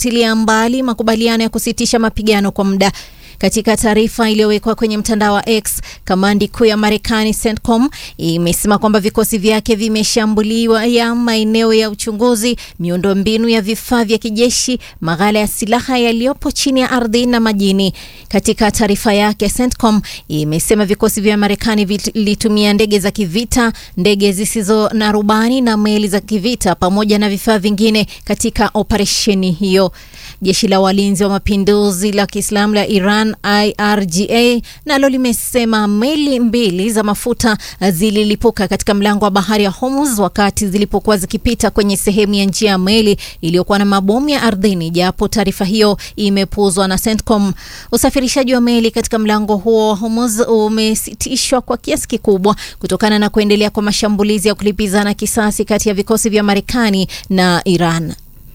imefutilia mbali makubaliano ya kusitisha mapigano kwa muda. Katika taarifa iliyowekwa kwenye mtandao wa X, kamandi kuu ya Marekani CENTCOM imesema kwamba vikosi vyake vimeshambuliwa ya maeneo ya uchunguzi, miundombinu ya vifaa vya kijeshi, maghala ya silaha yaliyopo chini ya ardhi na majini. Katika taarifa yake, CENTCOM imesema vikosi vya Marekani vilitumia ndege za kivita, ndege zisizo na rubani na meli za kivita pamoja na vifaa vingine katika operesheni hiyo. Jeshi la walinzi wa mapinduzi la Kiislamu la Iran IRGA nalo limesema meli mbili za mafuta zililipuka katika mlango wa bahari ya Hormuz wakati zilipokuwa zikipita kwenye sehemu ya njia ya meli iliyokuwa na mabomu ya ardhini, japo taarifa hiyo imepuuzwa na CENTCOM. Usafirishaji wa meli katika mlango huo wa Hormuz umesitishwa kwa kiasi kikubwa kutokana na kuendelea kwa mashambulizi ya kulipizana kisasi kati ya vikosi vya Marekani na Iran.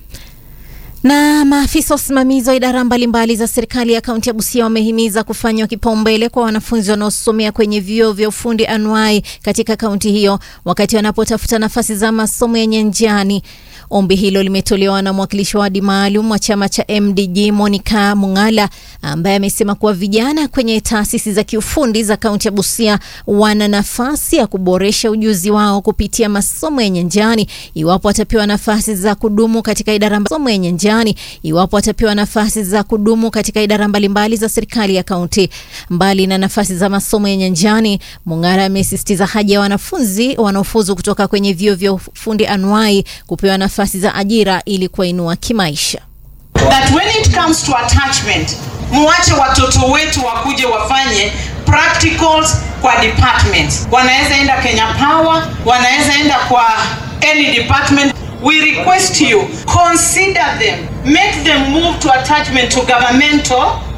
Na maafisa wasimamizi wa idara mbalimbali za serikali ya kaunti ya Busia wamehimiza kufanywa kipaumbele kwa wanafunzi wanaosomea kwenye vyuo vya ufundi anuai katika kaunti hiyo wakati wanapotafuta nafasi za masomo ya nyanjani. Ombi hilo limetolewa na mwakilishi wa wadi maalum wa chama cha MDG Monica Mungala, ambaye amesema kuwa vijana kwenye taasisi za kiufundi za kaunti ya Busia wana nafasi ya kuboresha ujuzi wao kupitia masomo ya nyanjani iwapo watapewa nafasi za kudumu katika idara masomo ya nyanjani iwapo watapewa nafasi za kudumu katika idara mbalimbali za serikali ya kaunti. Mbali na nafasi za masomo ya nyanjani, Mungala amesisitiza haja ya wanafunzi wanaofuzu kutoka kwenye vyuo vya ufundi anuai kupewa nafasi za ajira ili kuwainua kimaisha. That when it comes to attachment, muache watoto wetu wakuje wafanye practicals kwa departments. Wanaweza enda Kenya Power, wanaweza enda kwa any department. We request you consider them, make them move to attachment to governmental